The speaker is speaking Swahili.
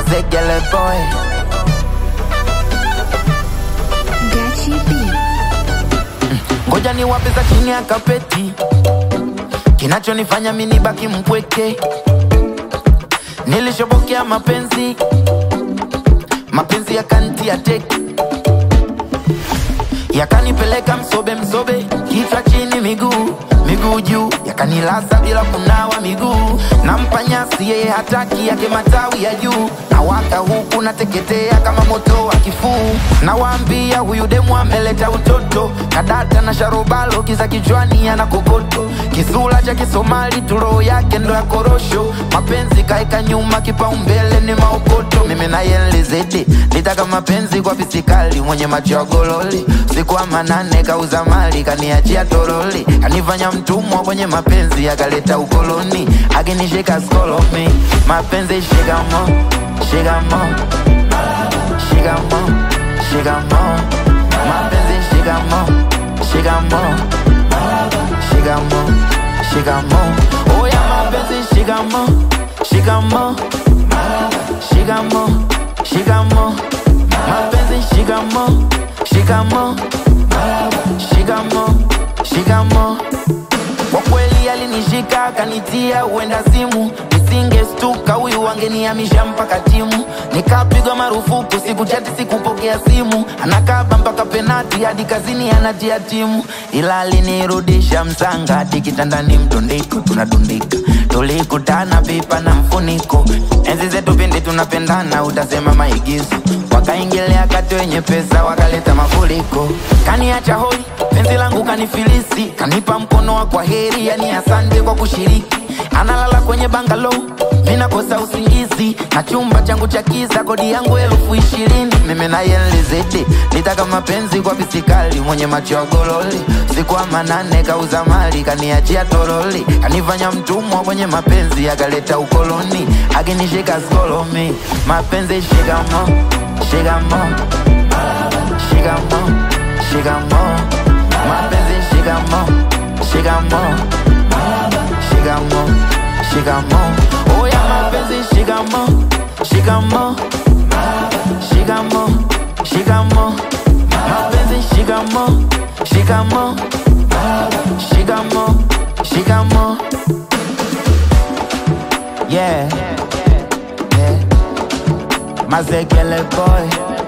Mazegele boy Gachi B. ngoja ni wape za chini ya kapeti kinachonifanya mini baki mpweke nilishobokea mapenzi mapenzi yakantia teki yakanipeleka msobe msobe kichwa chini miguu miguu juu yakanilaza bila kunawa miguu nampa nyasi yeye hataki yake matawi ya juu na waka huku nateketea kama moto wa kifuu nawaambia huyu demu ameleta utoto kadata na sharobalo kiza kichwani ana kokoto kisula cha kisomali turoho yake ndo ya korosho mapenzi kaeka nyuma kipaumbele ni maokoto mimi naye nlizidi litaka mapenzi kwa pisikali mwenye macho ya gololi siku wa manane kauza mali kaniachia toroli kanifanya mtumwa kwenye mapenzi akaleta ukoloni akinishika skolomi mapenzi shikamo shikamo shikamo shikamo mapenzi shikamo shikamo shikamo shikamo oya mapenzi shikamo shikamo shikamo shikamo mapenzi shikamo shikamo shikamo shikamo kwa kweli alinishika akanitia uenda simu nisingestuka huyu angenihamisha mpaka timu nikapigwa marufuku siku chati sikupokea simu anakaba mpaka penati hadi kazini anatia timu ila alinirudisha msanga hadi kitandani mtundiko tunatundika tulikutana pipa na mfuniko enzi zetu pindi tunapendana utasema maigizo wakaingilia kati wenye pesa wakaleta mafuriko kaniacha hoi penzi langu kanifilisi kanipa mkono wa kwa heri yani asante kwa kushiriki analala kwenye bangalo minakosa usingizi na chumba changu cha kiza kodi yangu elfu ishirini mimi naye nlizidi litaka mapenzi kwa pisikali mwenye macho ya gololi siku wa manane kauza mali kaniachia toroli kanifanya mtumwa kwenye mapenzi akaleta ukoloni akinishika skolomi mapenzi shikamo shikamo shikamo shikamo mapenzi shikamo shikamo shikamo shikamo oya mapenzi shikamo shikamo shikamo shikamo mapenzi shikamo shikamo shikamo shikamo yeah yeah mazegele boy